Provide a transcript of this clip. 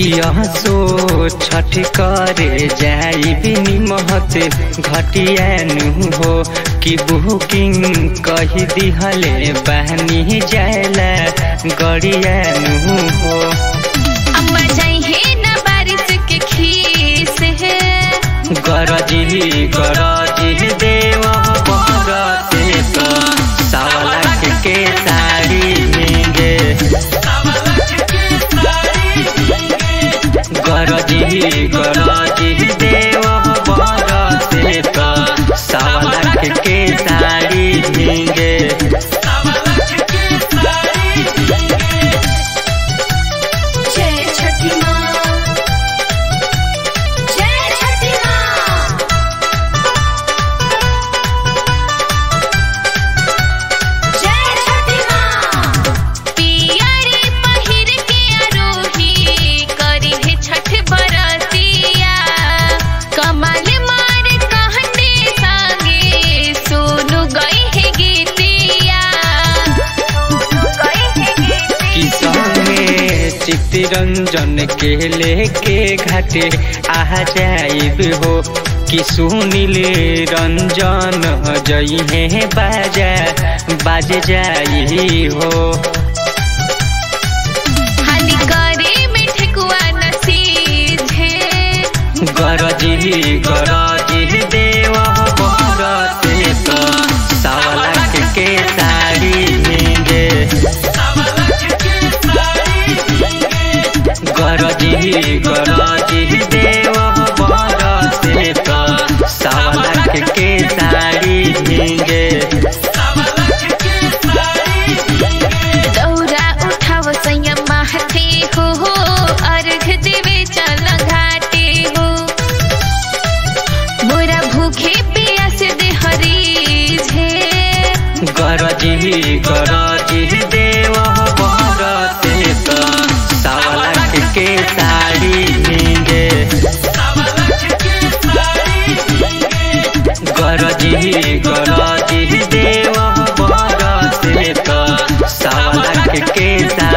किया सो छठ करे जाई बिनी महत घटियानु हो कि बुकिंग कही दिहले बहनी जायला गड़ियानु हो अम्मा जाइए न बारिश के खीस है गरजी गरजी देव बरते तो सावला के साड़ी मिंगे गरजी गरजी देव बरते तो सावला के साड़ी मिंगे जय छठी माँ जय छठी माँ जय छठी माँ पियरी पहिर के आरोही करी है छठ बरतिया कमल मार कहने संगे सोनू गई है गीतिया सोनू गई है गीतिया किसान में चित्तरंजन के लेके घाटे आ जाइब हो कि सुनील रंजन जई है बाजा बाज जाई हो हानि करे में ठेकुआ नसीब है गरजी गरजी देव बरते तो सावला के साड़ी मिंगे गरजी गरजी देव बरते तो सावला के साड़ी मिंगे दौरा उठाव संयम महते हो अर्घ देवे चल घाटे हो मोरा भूखे पियास दे हरीज है गरजी गरजी देव बरते तो सावला के साड़ी मिंगे गरजी गरजी देव बरते तो सावला के साड़ी